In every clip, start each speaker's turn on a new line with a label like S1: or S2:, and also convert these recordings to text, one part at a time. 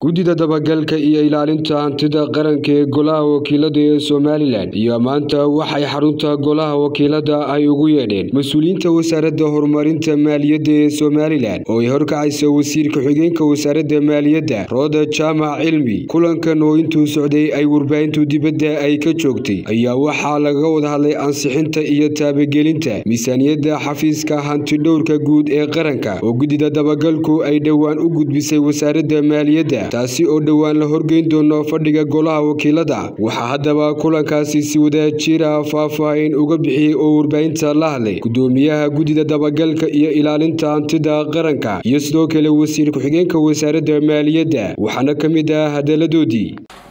S1: guddida dabagalka iyo ilaalinta hantida qaranka ee golaha wakiilada ee somalilan iyo maanta waxay xarunta golaha wakiilada ay ugu yeedheen mas-uuliyiinta wasaaradda horumarinta maaliyadda ee somalilan oo ay horkacaysa wasiirka xigeenka wasaaradda maaliyadda rooda jaamac cilmi kulankan oo intuu socday ay warbaahintu dibadda ay ka joogtay ayaa waxaa laga wada hadlay ansixinta iyo taabagelinta miisaaniyadda xafiiska hantidhowrka guud ee qaranka oo guddida dabagalku ay dhowaan u gudbisay wasaaradda maaliyadda taasi oo dhowaan la horgeyn doono fadhiga golaha wakiilada waxaa haddaba kulankaasi si wadajira faahfaahin uga bixiyey oo warbaahinta la hadlay gudoomiyaha guddida dabagalka iyo ilaalinta hantida qaranka iyo sidoo kale wasiir ku-xigeenka wasaaradda maaliyadda waxaana ka mid ah hadaladoodii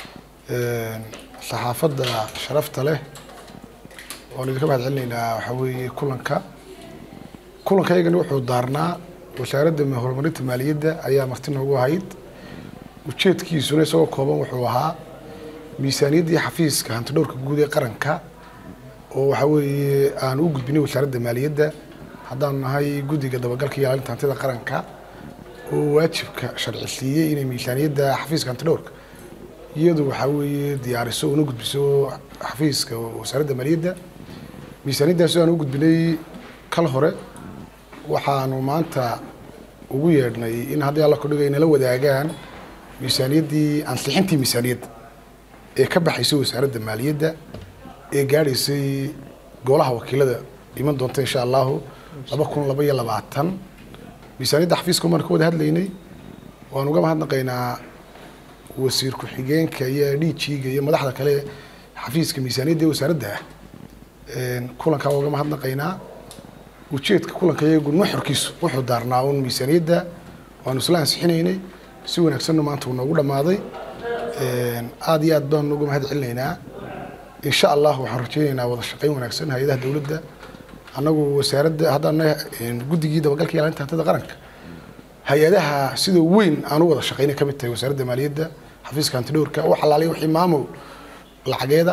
S2: saxaafadda sharafta leh waan idinka mahad celinaynaa waxaa weeye kulanka kulanka iyagana wuxuu daarnaa wasaaradda horumarinta maaliyadda ayaa marti noogu ahayd ujeedkiisuna isagoo kooban wuxuu ahaa miisaaniyaddii xafiiska hantidhowrka guud ee qaranka oo waxaa weeye aan u gudbinay wasaaradda maaliyadda haddaanu nahay guddiga dabagalka iyo ilaalinta hantida qaranka oo waajibka sharci siiyey inay miisaaniyadda xafiiska hantidhowrka iyadu waxaa weeye diyaariso una gudbiso xafiiska wasaaradda maaliyadda miisaaniyaddaas aan u gudbinay kal hore waxaanu maanta ugu yeedhnay in haddii alla kudhiga ay nala wadaagaan miisaaniyaddii ansixintii miisaaniyadda ee ka baxaysay wasaaradda maaliyadda ee gaadhaysay golaha wakiilada iman doonta insha allahu laba kun laba iyo labaatan miisaaniyadda xafiiska umaan ka wada hadlaynay waan uga mahadnaqaynaa wasiir ku-xigeenka iyo dhiijiiga iyo madaxda kale xafiiska miisaaniyadda ee wasaaradda ah kulankaa uga mahadnaqaynaa ujeedka kulanka iyagu nuxurkiisu wuxuu daarnaa un miisaaniyadda waanu isla ansixinaynay si wanaagsanna maanta uu noogu dhammaaday aada iyo aad baanu uga mahad celinaynaa insha allah waxaan rajaynaynaa wada shaqayn wanaagsan hay-adaha dowladda annagu wasaaradda haddaan guddigii dabagalka iyo ilaalinta hantida qaranka hay-adaha sida weyn aan u wada shaqaynay ka mid tahay wasaaradda maaliyadda xafiiska hantidhowrka wax alaalay wixii maamul lacageeda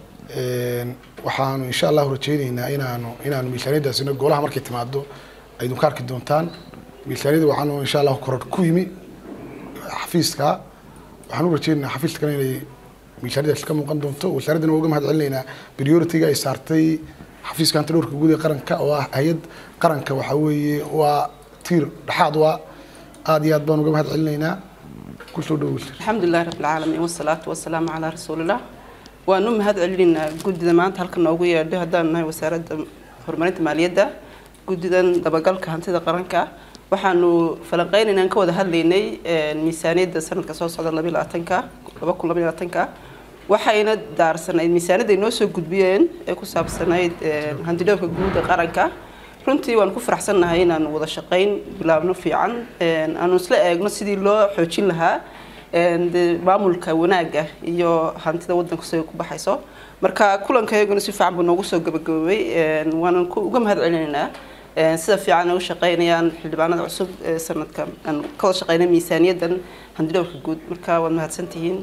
S2: waxaanu insha allahu rajaynaynaa inaanu inaanu miisaaniyaddaasina golaha markay timaado aydun ka arki doontaan miisaaniyadda waxaanu insha allahu koror ku yimi xafiiska waxaan u rajaynaynaa xafiiska kale inay miisaaniyaddaas ka muuqan doonto wasaaraddana waa uga mahad celinaynaa priority-ga ay saartay xafiiska hantidhowrka guud ee qaranka oo ah hay-ad qaranka waxaa weeye waa tiir dhexaad waa aada iyo aad baan uga mahad celinaynaa kusoo dhowo
S3: alxamdulilahi rabbilcaalamiin wasalaatu wasalaamu calaa rasuulillah waan u mahad celinaynaa guddida maanta halka noogu yeedhay haddaanu nahay wasaaradda horumarinta maaliyadda guddidan dabagalka hantida qaranka waxaanu falanqeynaynaan ka wada hadlaynay miisaaniyadda sanadka soo socda labiyo labaatanka laba kun labayo labaatanka waxayna daarsanayd miisaaniyadda ay noo soo gudbiyeen ee ku saabsanayd hantidhowrka guud ee qaranka runtii waan ku faraxsannahay inaanu wada shaqayn bilaabno fiican aanu isla eegno sidii loo xoojin lahaa maamulka wanaagga iyo hantida wadanka siday ku baxayso marka kulanka iyaguna si fiican buu noogu soo gabagaboobay waanan uga mahad celinaynaa sida fiican ay u shaqaynayaan xildhibaanada cusub ee sanadka aan ka wada shaqaynay miisaaniyaddan hantidhowrka guud marka waad mahadsantihiin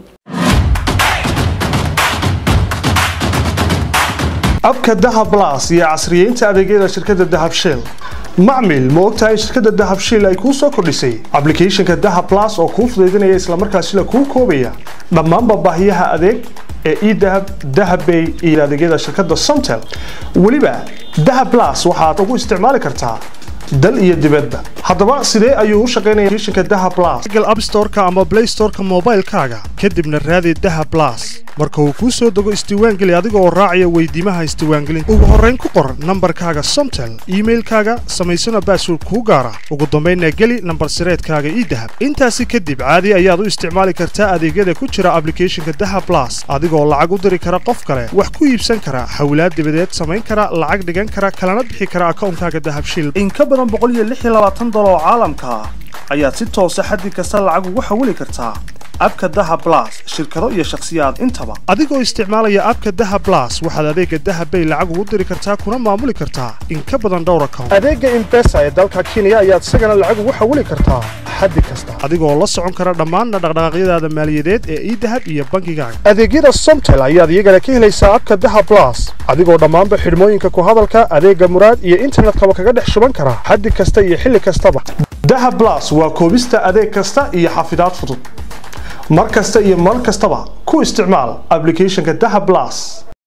S4: abka dahab las iyo casriyeynta adeegyada shirkadda dahab shell macmil ma ogtahay shirkadda dahab shell ay kuu soo kordhisay ablicathonka dahab las oo kuu fudaydinaya islamarkaasila kuu koobaya dhammaanba baahiyaha adeeg ee edahab dahabbay iyo adeegyada shirkadda somtel weliba dahab las waxaad ugu isticmaali kartaa dal iyo dibadba haddaba sidee ayuu u shaqaynaya applicationka dahab plus google app store-ka ama play store-ka moobaylkaaga kadibna raadi dahab plus marka uu kuu soo dego isdiiwaangeli adiga oo raacaya weydiimaha isdiiwaangelinta ugu horrayn ku qor nambarkaaga somtel iimailkaaga samaysana baasword kuu gaara ugu dambaynna geli nambar sireedkaaga ii dahab intaasi kadib caadi ayaad u isticmaali kartaa adeegyada ku jira ablicathonka dahab plus adigoo lacag u diri kara qof kale wax ku iibsan kara hawlaad dibadeed samayn kara lacag dhigan kara kalana bixi kara akawnkaaga dahabshil oo caalamka ah ayaad si toosa xaddi kasta lacag ugu xawili kartaa abka daha blas shirkado iyo shakhsiyaad intaba adigoo isticmaalaya abka daha blas waxaad adeega dahabbay lacag ugu diri kartaa kuna maamuli kartaa in ka badan dhowr account adeega imbesa ee dalka kenya ayaad isagana lacag ugu xawili kartaa xaddi kasta adigoo la socon kara dhammaanna dhaqdhaqaaqyadaada maaliyadeed ee idahab iyo bankigaaga adeegyada somtel ayaad iyagana ka helaysaa abka daha blas adigoo dhammaanba xidhmooyinka ku hadalka adeega muraad iyo internetkaba kaga dhex shuban kara xaddi kasta iyo xilli kastaba daha blas waa koobista adeeg kasta iyo xafidaad fudud mar kasta iyo mar kastaba ku isticmaal applicationka daha blas